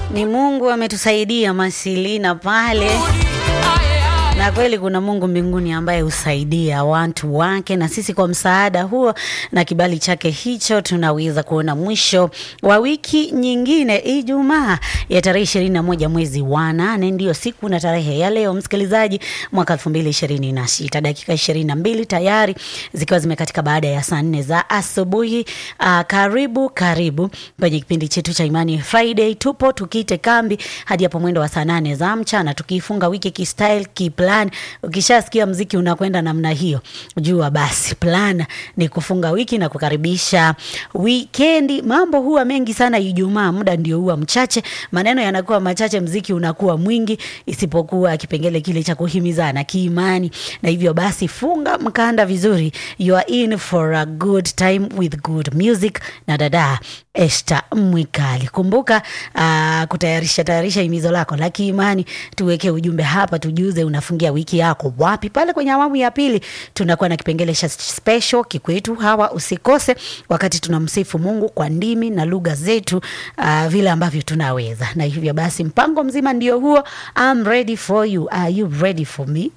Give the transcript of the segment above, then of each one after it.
Ni Mungu ametusaidia Masilina pale na kweli kuna Mungu mbinguni ambaye husaidia watu wake, na sisi kwa msaada huo na kibali chake hicho tunaweza kuona mwisho wa wiki nyingine. Ijumaa ya tarehe ishirini na moja mwezi wa nane ndiyo siku na tarehe ya leo, msikilizaji, mwaka elfu mbili ishirini na sita dakika ishirini na mbili tayari zikiwa zimekatika baada ya saa nne za asubuhi. Uh, karibu karibu kwenye kipindi chetu cha Imani Friday. Tupo tukite kambi hadi hapo mwendo wa saa nane za mchana tukiifunga wiki kistyle kiplan. Ukishasikia mziki unakwenda namna hiyo, jua basi plan ni kufunga wiki na kukaribisha wikendi. Mambo huwa mengi sana Ijumaa, muda ndio huwa mchache, maneno yanakuwa machache, mziki unakuwa mwingi, isipokuwa kipengele kile cha kuhimizana kiimani. Na hivyo basi, funga mkanda vizuri, you are in for a good time with good music na dada Esther Mwikali. Kumbuka uh, kutayarisha tayarisha himizo lako la kiimani, tuweke ujumbe hapa, tujuze unafungia wiki yako wapi. Pale kwenye awamu ya pili tunakuwa na kipengele cha special kikwetu hawa, usikose wakati tunamsifu Mungu kwa ndimi na lugha zetu uh, vile ambavyo tunaweza. Na hivyo basi mpango mzima ndio huo. I'm ready for you. Are you ready for me?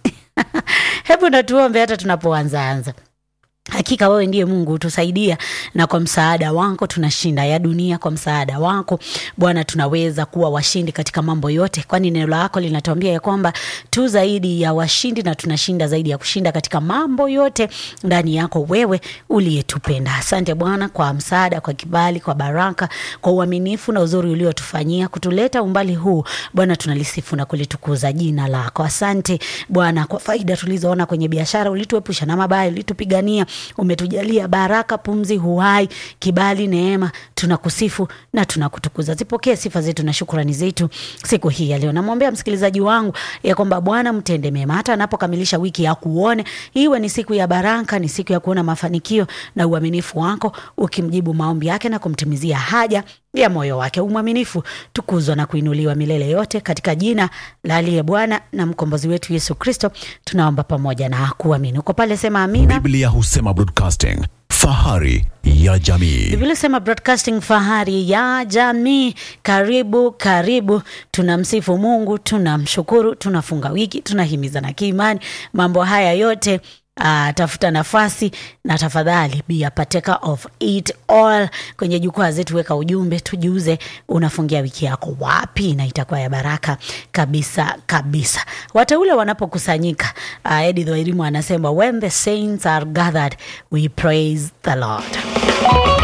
Hebu natuombe hata tunapoanzaanza. Hakika wewe ndiye Mungu utusaidia, na kwa msaada wako tunashinda ya dunia. Kwa msaada wako Bwana tunaweza kuwa washindi katika mambo yote, kwani neno lako linatuambia ya kwamba tu zaidi ya washindi na tunashinda zaidi ya kushinda katika mambo yote ndani yako wewe uliyetupenda. Asante Bwana kwa msaada, kwa kibali, kwa baraka, kwa uaminifu na uzuri uliotufanyia kutuleta umbali huu. Bwana tunalisifu na kulitukuza jina lako. Asante Bwana kwa faida tulizoona kwenye biashara, ulituepusha na mabaya, ulitupigania umetujalia baraka, pumzi, uhai, kibali, neema. Tunakusifu na tunakutukuza. Zipokee sifa zetu na shukrani zetu siku hii ya leo. Namwombea msikilizaji wangu ya kwamba Bwana mtende mema, hata anapokamilisha wiki ya kuone, iwe ni siku ya baraka, ni siku ya kuona mafanikio na uaminifu wako, ukimjibu maombi yake na kumtimizia haja ya moyo wake. Umwaminifu tukuzwa na kuinuliwa milele yote, katika jina la aliye Bwana na mkombozi wetu Yesu Kristo tunaomba pamoja na kuamini. Uko pale, sema amina. Biblia husema broadcasting, fahari ya jamii. Biblia sema broadcasting, fahari ya jamii. Karibu karibu, tunamsifu Mungu, tunamshukuru, tunafunga wiki, tunahimizana kiimani. Mambo haya yote Uh, tafuta nafasi na tafadhali be a partaker of it all. Kwenye jukwaa zetu weka ujumbe, tujuze unafungia wiki yako wapi, na itakuwa ya baraka kabisa kabisa. Wateule wanapokusanyika, uh, Edith Wairimu anasema when the saints are gathered we praise the Lord.